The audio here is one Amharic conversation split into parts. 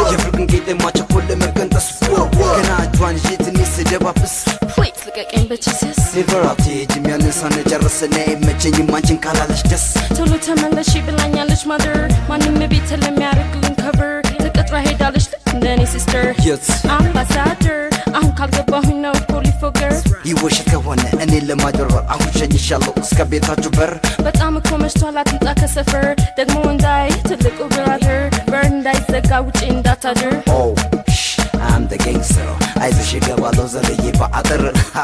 የፍቅርን ቄጤማ ቸኮል ለመቀንጠስ ገና እጇን ይዤ ትንሽ ስደባብስ ፕሊዝ ልቀቀኝ በጂሰስ ኔቨር አትሄጂም ያንን ሳንጨርስ እኔ አይመቸኝም አንቺን ካላለሽ ደስ ቶሎ ተመለሽ ብላኛለች ማደር ማንም ቤት ለሚያደርግልን ከቨር ተቀጥራ ሄዳለች ልክ እንደ እኔ ሲስተር የት አምባሳደር አሁን ካልገባሁኝ ነው እኮ ሊፎገር ይወሽት ከሆነ እኔን ለማጭበርበር አሁን ሸኝሻለሁ እስከ ቤታችሁ በር በጣም እኮ መሽቷል አትምጣ ከሰፈር ደግሞ እንዳይ ትልቁ ብራደር በር እንዳይዘጋ ውጪ እንዳታድር ኦ አም ደ ጋንግስተር አይዞሽ እገባለሁ ዘልዬ በአጥር ሃ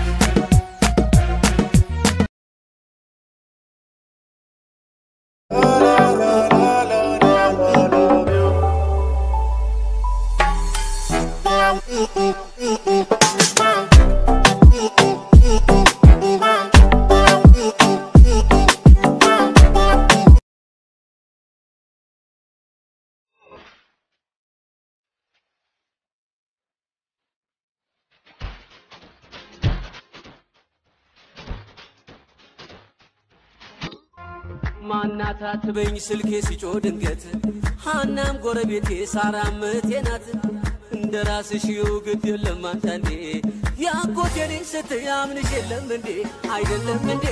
ማናት አትበኝ ስልኬ ሲጮ ድንገት ሃናም ጎረቤቴ ሳራም እህቴ ናት እንደ ራስሽ ይው ግድ የለም አንዳንዴ ያጎቴ ነኝ ስትይ አምንሽ የለም እንዴ አይደለም እንዴ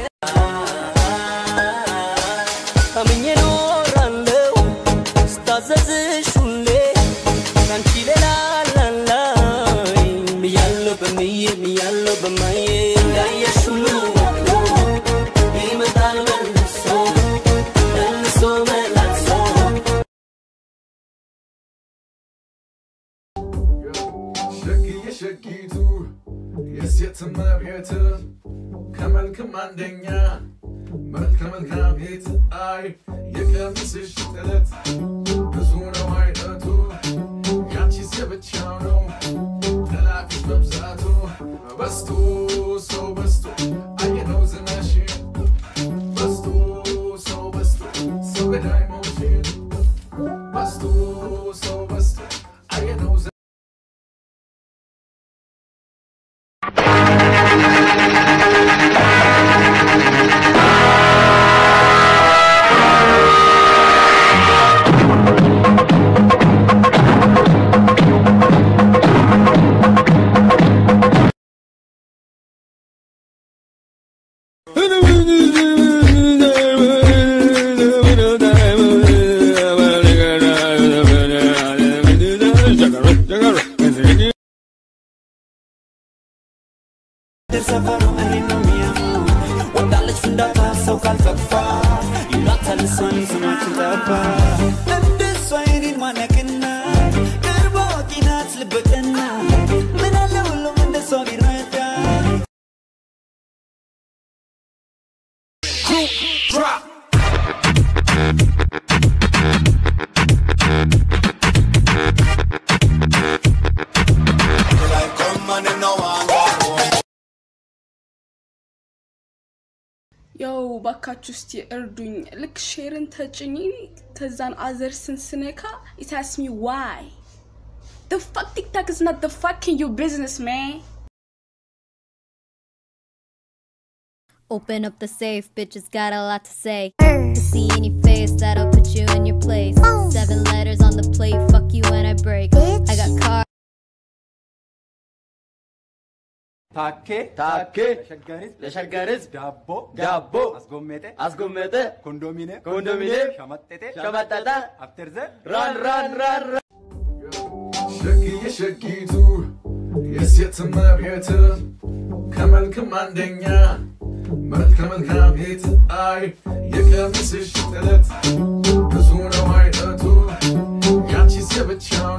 አምኜ ኖራለው ስታዘዝሽ ሁሌ ካንቺ ሌላ ላላይ ምያለው በምዬ ምያለው በማዬ እንዳየሽ ሁሉ ይመጣል መልሶ መልሶ መላልሶ ሸግዬ ሸጊቱ የሴት እመቤት ከመልክም አንደኛ መልከ መልካም ቤት አይ የቀሚስሽ ጥለት ብዙ ነው አይነቱ ያንቺስ የብቻው ነው ጠላፊሽ መብዛቱ በስቶ ሰው በስቶ አየነው ዝናሽን በስቶ ሰው በስቶ ሰው ገዳይ መውሽን በስቶ ሰው በስቶ አየነው ዝ- ሰፈሩ እኔን ነው የሚያሙ ወዳለች ፍንዳታ ሰው ካልጠፋ ይሏታል እሷን ስማችን ጠፋ እንደሷ የኔን ማነቅና ቅርብ አዋቂ ናት ልበቀና ምን አለ ሁሉም እንደሷ ቢረዳ ያው ባካችሁ እስቲ እርዱኝ። ልክ ሼርን ተጭኝ ከዛን አዘርስን ስነካ it asks me why the fuck TikTok is not the fucking your business man Open up the safe, bitches got a lot to say. To see any face that'll put you in your place. Seven letters on the plate, fuck you when I break. I got car. ታኬ ታኬ ለሸገር ህዝብ ዳቦ ዳቦ አስጎመጠ አስጎመጠ ኮንዶሚኒየም ኮንዶሚኒየም ሸመጠጠ ሸመጠጠ አፍተርዘ ራን ራን ራን ራን ሸግዬ ሸጊቱ የሴት እመቤት ከመልክም አንደኛ መልከ መልካም ቤት አይ የቀሚስሽ ጥለት ብዙ ነው አይነቱ ያንቺስ የብቻ